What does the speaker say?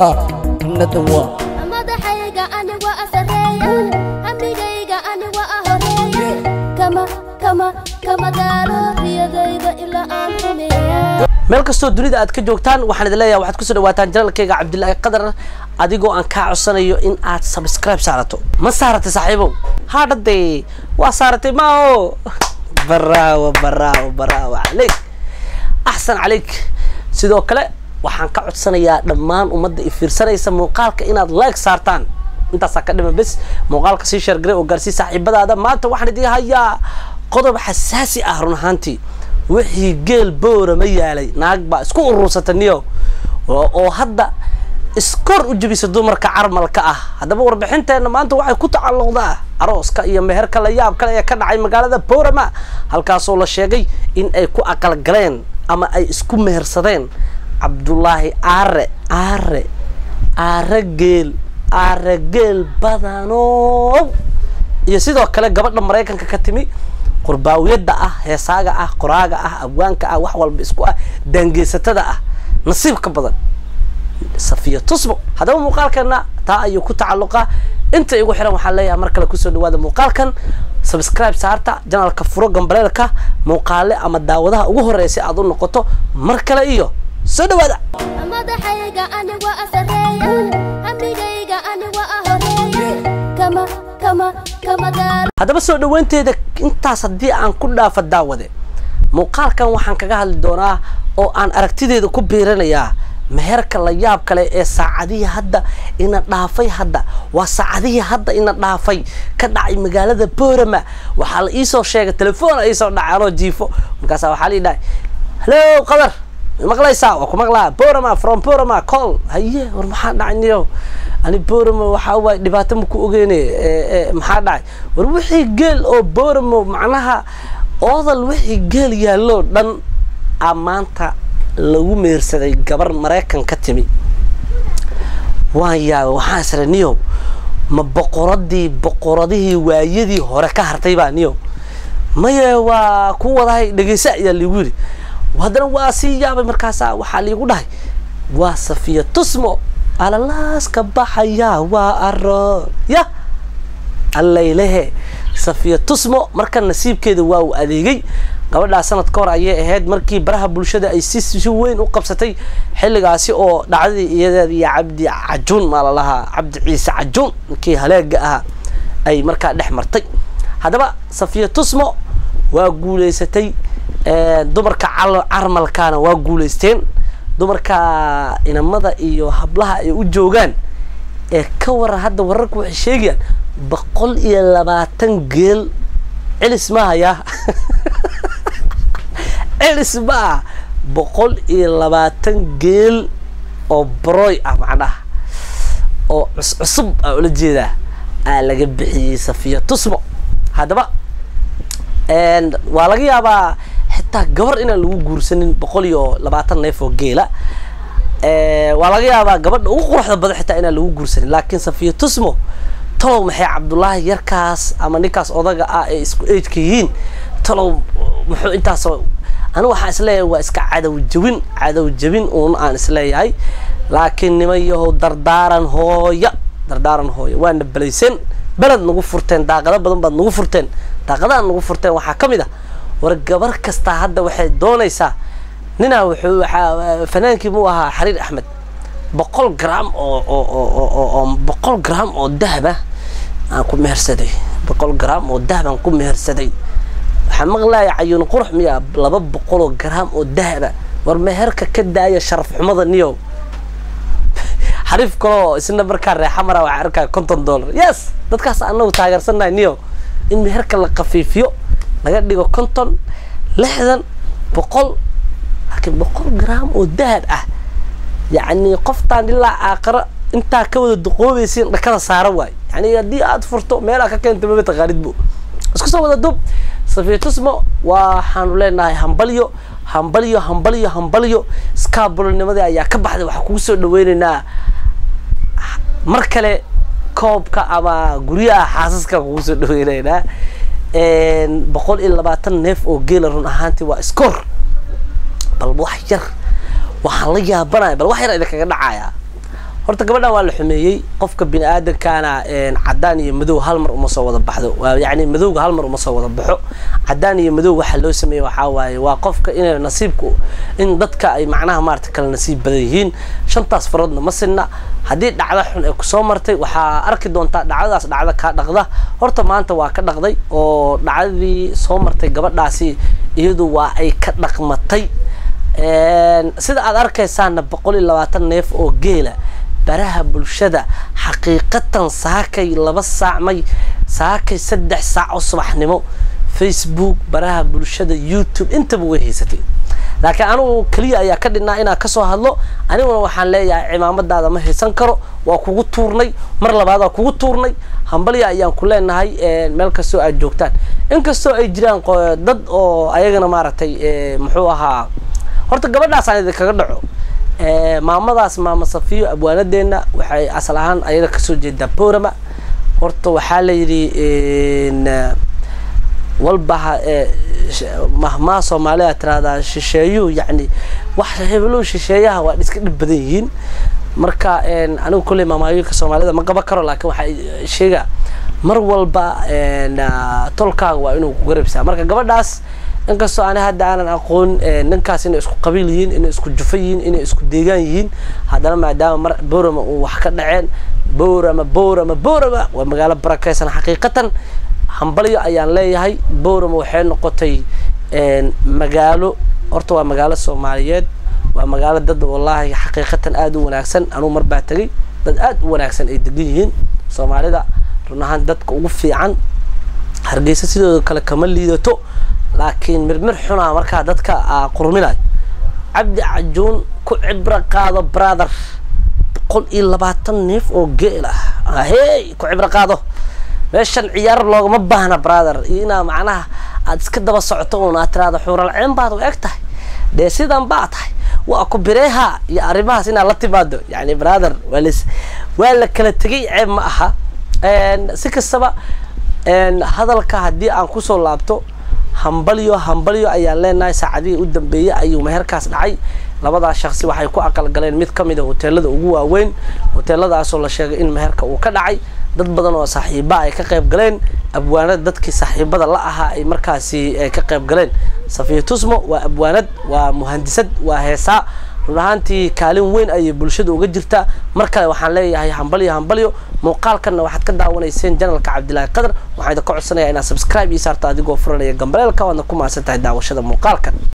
nadawa madaxayga ani waa sareeya amnigayga ani waa horeeya kama kama kama daalo riyadayda ilaa aan rumeeya meel kastoo dunida aad ka joogtaan waxaan idin leeyahay waxaad kusoo dhawaataan janalkayga cabdilaahi qadar adigoo aan kaa codsanayo in aad subscribe saarato ma saaratay saaxiibow haadhadee waa saaratay mao baraawo baraawo baraawo caleyk axsan caleyk sidoo kale waxaan ka codsanayaa dhammaan ummadda i fiirsanaysa muuqaalka inaad like saartaan intaasaa ka dhima bes muuqaalka sii sheergaray oo gaarsii saaxiibadaada maanta waxaan idin hayaa qodob xasaasi ah run ahaantii wixii geel boora ma yaalay naag baa isku urursata niyo oo hadda iskor u jebisa dumarka carmalka ah haddaba warbixinteenna maanta waxay ku tacalluqdaa arooska iyo meherka la yaab kale ee ka dhacay magaalada boorama halkaasoo la sheegay in ay ku aqalgaleen ama ay isku mehersadeen cabdulaahi aare aare aare geel aare geel badanow iyo sidoo kale gabadha maraykanka ka timi qurbaawiyada ah heesaaga ah qoraaga ah abwaanka ah wax walba isku ah daangeysatada ah nasiibka badan safiya tusmo haddaba muuqaalkeena taa ayuu ku tacalluqa inta igu xiran waxaan leeyahay mar kale kusoo dhawaada muuqaalkan subscribe saarta janalka furo gambaleelka muuqaale ama daawadaha ugu horreeya si aad u noqoto mar kale iyo soo dhawaada madaxayga ani waa sareeya amnigayga ani waa horeeya kama kama kama daalo haddaba soo dhaweynteeda intaas haddii aan ku dhaafo daawade muuqaalkan waxaan kaga hadli doonaa oo aan aragtideeda ku biiranayaa meherka la yaab kale ee saacadihii hadda ina dhaafay hadda waa saacadihii hadda ina dhaafay ka dhacay magaalada boorama waxaa la iisoo sheegay telefoon iisoo dhacay anoo jiifo markaasa waxaa la dhahay hallo qadar maqlaysaa waa ku maqlaa borama from borama call haye war maxaa dhacay niyo ani borama waxaa waay dhibaato maku ogeyne maxaa dhacay war wixii geel oo boramo macnaha oodal wixii geel yaallo dhan a maanta lagu meersaday gabar maraykan ka timi waan yaaba waxaan isra niyo ma boqoradii boqoradihii waayadii hore ka hartay baa niyo maye waa ku wadahay dhegeysa ayaa liigu yidhi haddana waa sii yaabay markaasa waxaa liigu dhahay waa safiya tusmo alalaaska baxaya waa aro ya allaylehe safiya tusmo marka nasiibkeeda waa uu adeegay gabadhaa sanad ka hor ayay ahayd markii baraha bulshada ay si si weyn u qabsatay xilligaasi oo dhacdadii iyadeeda iyo cabdi cajuun maa la lahaa cabdi ciise cajuun ninkii haleega ahaa ay markaa dhex martay haddaba safiya tusmo waa guulaysatay dumarka carmalkaana waa guulaysteen dumarka inamada iyo hablaha ay u joogaan ee ka waran hadda wararku waxay sheegayaan boqol iyo labaatan geel celis maahayaa celis ma ah boqol iyo labaatan geel oo broy ah macnaha oo cuscusub aa ula jeedaa aa laga bixiyey safiya tusmo haddaba waa laga yaabaa xitaa gabar inaan lagu guursanin boqol iyo labaatan neef oo geela waa laga yaabaa gabadha ugu quruxda badan xitaa inaan lagu guursanin laakiin safiya tusmo talow maxay cabdullaahi yarkaas ama ninkaas odaga ah ee isku eejka yihiin talow muxuu intaasoo anigu waxaan isleeyahay waa iska cadow jabin cadow jabin uun aan isleeyahay laakiin niman yahow dardaaran hooya dardaaran hooya waana belayseen beled nagu furteen daaqado badan baad nagu furteen daaqadaha nagu furteen waxaa ka mid ah war gabar kastaa hadda waxay doonaysaa ninaa wuxuu waxaa fanaankii muu ahaa xariir axmed boqol gram oo oo oo oo boqol gram oo dahaba aan ku mehersaday boqol gram oo dahab aan ku mehersaday waxaa maqlaaya cayuun qurux miya laba boqol oo gram oo dahaba war meherka ka daaya sharaf xumada niyow xariif kaloo isna markaa reexa mara waxaa arkaya konton dollar yes dadkaas anagu taageersannahay niyo in meherka la kafiifiyo laga dhigo konton lixdan boqol laakiin boqol gram oo dahab ah yacni qoftaan ilaa aakaro intaa ka wada duqoobaysiin dhakada saara waay yani haddii aad furto meelaa ka keenta maba taqaanid bu isku soo wada dub safiya tusmo waxaanu leenahay hambalyo hambalyo hambalyo hambalyo skaabulonimadii ayaa ka baxday waxaa kugu soo dhaweyneynaa mar kale koobka ama guryaha xaasaska kugu soo dhaweyneynaa boqol iyo labaatan neef oo geela run ahaantii waa iskoor bal wax yar waxaan la yaabanaya bal wax yar idinkaga dhacaya horta gabadhan waa la xumeeyey qofka bini aadamkaana cadaan iyo madow hal mar uma soo wada baxdo waa yacni madowga hal mar uma soo wada baxo cadaan iyo madow waxa loo sameeyey waxaa waaye waa qofka inay nasiibku in dadka ay macnaha maarata kala nasiib badan yihiin shantaas faroodna ma sinna haddii dhacda xun ay kusoo martay waxaa arki doontaa dhacdadaas dhacda kaa dhaqda horta maanta waa ka dhaqday oo dhacdadii soo martay gabadhaasi iyadu waa ay ka dhaqmatay sida aad arkaysaana boqol iyo labaatan neef oo geela baraha bulshada xaqiiqatan saakay laba saacmay saakay saddex saac oo subaxnimo facebook baraha bulshada youtube intaba way haysatay laakiin anigu keliya ayaa ka dhinnaa inaan kasoo hadlo aniguna waxaan leeyahay cimaamadaada ma haysan karo waa kugu tuurnay mar labaad waa kugu tuurnay hambalya ayaan ku leenahay meel kastoo aad joogtaan inkastoo ay jiraan dad oo ayagana maaragtay muxuu ahaa horta gabadhaasaan idinkaga dhaco maamadaas maama safiyo abwaanadeena waxay asal ahaan ayada kasoo jeedaa borama horta waxaa la yidhi walbaha mahmaa soomaaliya tirahdaa shisheeyuhu yacni wax heblow shisheeyaha waa iska dhib badan yihiin marka anigu kolley maamaayoyinka soomaalida ma qaban karo laakiin waxaa sheegaa mar walba tolkaaga waa inuu ku garabsaa marka gabadhaas inkastoo ani hadda aanan aqoon ninkaas inay isku qabiil yihiin inay isku jufa yihiin inay isku deegaan yihiin haddana maadaama mar borama uu wax ka dhaceen borama borama borama waa magaalo barakeysan xaqiiqatan hambalyo ayaan leeyahay borama waxay noqotay magaalo horta waa magaalo soomaaliyeed waa magaalo dad wallaahi xaqiiqatan aada u wanaagsan anugu mar baa tegay dad aada u wanaagsan ay degan yihiin soomaalida run ahaan dadka ugu fiican hargeysa sidooda kale kama liidato laakiin mirmir xunaa markaa dadka qurminayo cabdi cajuun ku cibro qaado brother boqol iyo labaatan neef oo geel ah hey ku cibro qaado meeshan ciyaar loogama baahna brother iyo inaa macnaha aada iska daba socoto un aad tiraado xuuralceen baad u eg tahay dee sidan baa tahay waa ku bireeha iyo arrimahaas inaad la timaado yani brother waa las waa la kala tegay ceeb ma aha si kastaba hadalka haddii aan kusoo laabto hambalyo hambalyo ayaan leenahay saacadihii u dambeeyey ayuu meherkaas dhacay labadaas shaksi waxay ku aqalgaleen mid ka mid a hoteelada ugu waaweyn hoteeladaasoo la sheegay in meherka uu ka dhacay dad badan oo saaxiiba ay ka qayb galeen abwaanad dadkii saaxiibada la ahaa ay markaasi ka qayb galeen safiya tusmo waa abwaanad waa muhandisad waa heesaa run ahaantii kaalin weyn ayay bulshada uga jirtaa mar kale waxaan leeyahay hambalyo hambalyo muuqaalkanna waxaad ka daawanayseen janalka cabdilaahi qadar waxaan idinka codsanayaa inaad subscribe ii saarto adigoo furanaya gambaleelka waadna ku mahadsan tahay daawashada muuqaalkan